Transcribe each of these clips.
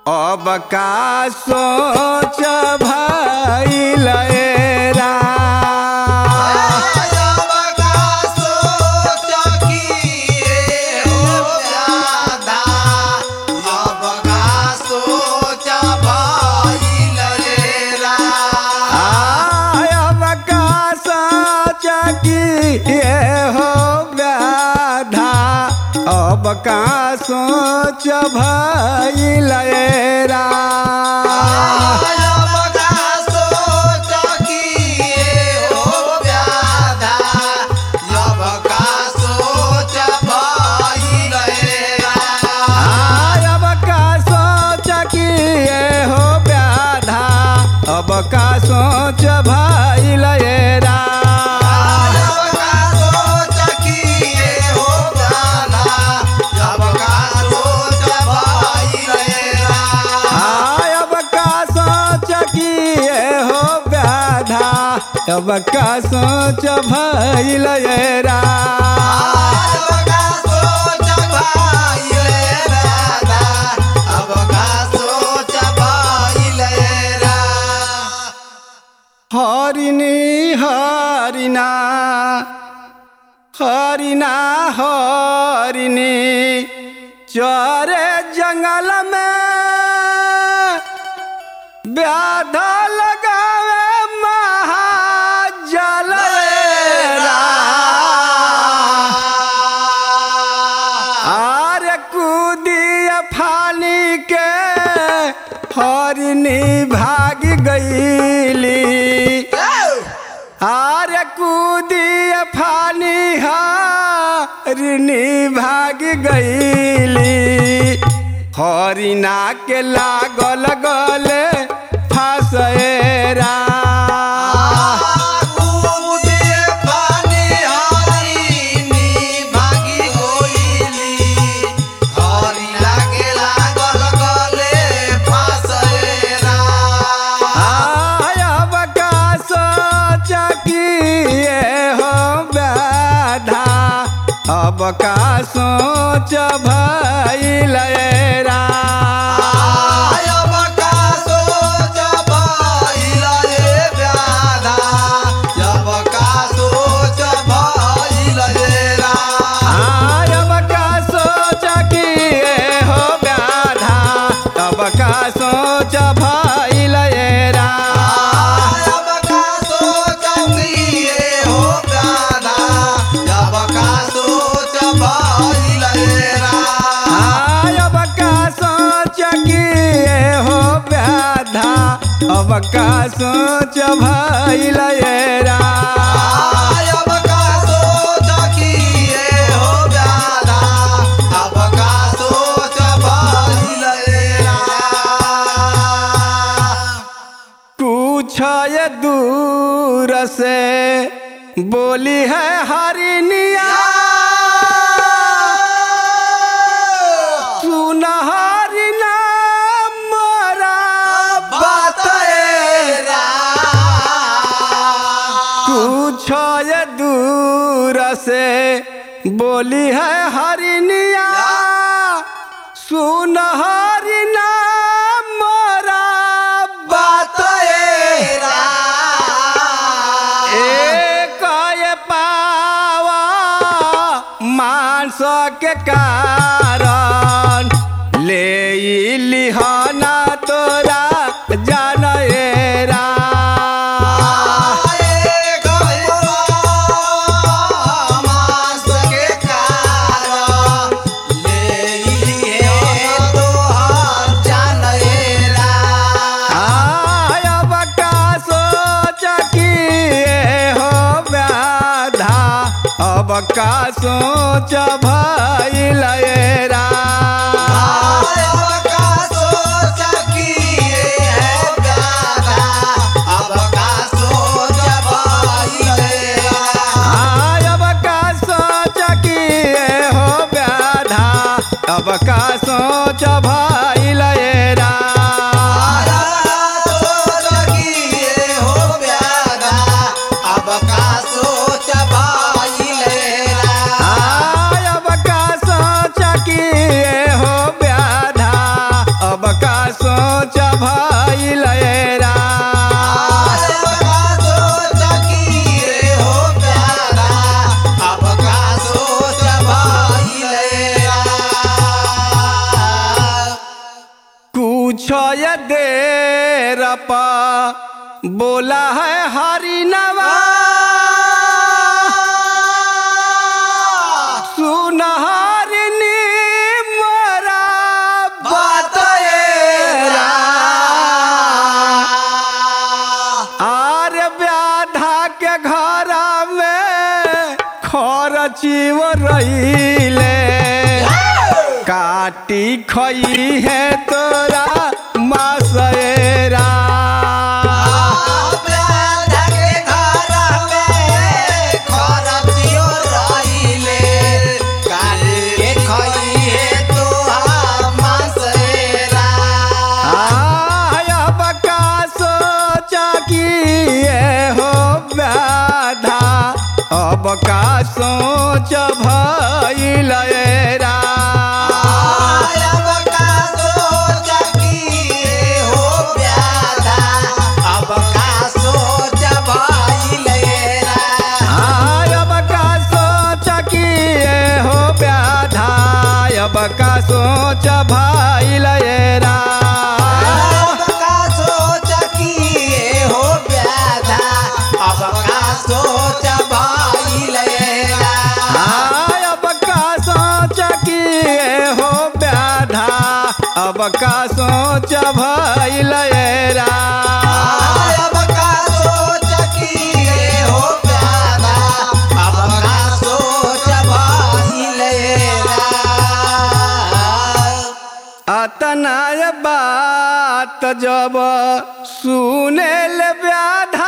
अब का सोच भइल रा अब का सोच किए हो व्याधा अब का सोच भइल रा अब का सोच किए हो व्याधा अब का सोच भइल रा अब का सोच किए हो व्याधा अब का सोच भइल रा हरिणी हरिना हरिना हरिणी चरे जंगल में व्याध लगावे महाजल आरे कूदिया फानी के हरिणी भाग गईली आरे कूदिया फानी हरिणी भाग गईली हरिना के लागल गले फसेरा अब का सोच किए हो व्याधा अब का सोच भइल रा अब का सोच किए हो व्याधा अब का सोच भइल रा अब का सोच किए हो व्याधा अब का सोच भइल रा कुछ ये दूर से बोली है हरिनिया सुन हरिना मोरा बात कुछ ये दूर से बोली है हरिनिया सुन हरिना मोरा बात एक ये पावा मांस के कारण ले ई लिहाना तोरा जानएरा अब का सोच किए हो व्याधा अब का सोच भइल रा अब का सोच किए हो व्याधा अब का सोच भइल रा अब का सोच किए हो व्याधा अब का सोच पूछो ये देर पा बोला है हरि नवा सुनहरिनी मोरा बतएरा आर व्याधा के घर में खरचीव रहीले काटी खई है तोरा मासएरा आया बका सोचा कि ये हो व्याधा अब का सोच भइलेरा आया बका सोचा कि ये हो व्याधा अब का सोच भइलेरा सोच भाई लेगा आय अब का सोच कि ये हो व्याधा अब का सोच भइलेरा अब का सोच कि ये हो प्यारा अब का सोच भाई लेगा अतना ये बात जब सुने ले व्याधा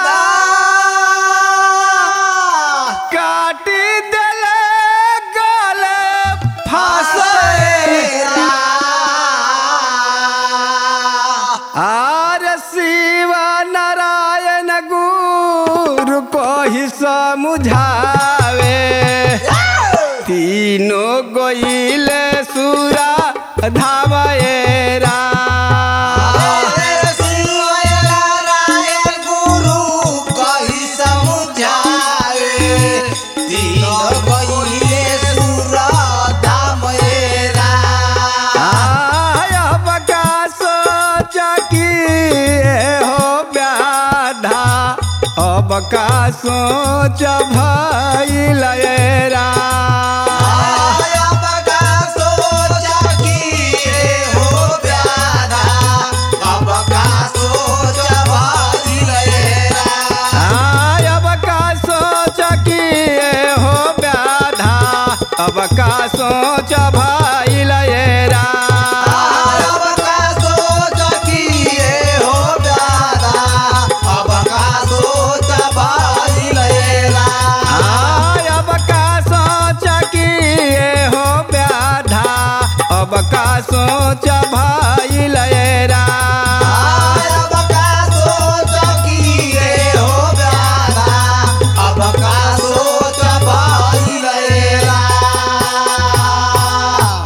काटी देले गले फांसे आर शिव नारायण गुरु को ही समझावे तीनों गोइले सुरा धावेरा आया बका सोच कि हो व्याधा अब का सोच भइलेरा आय अब का सोच कि हो व्याधा अब का सोच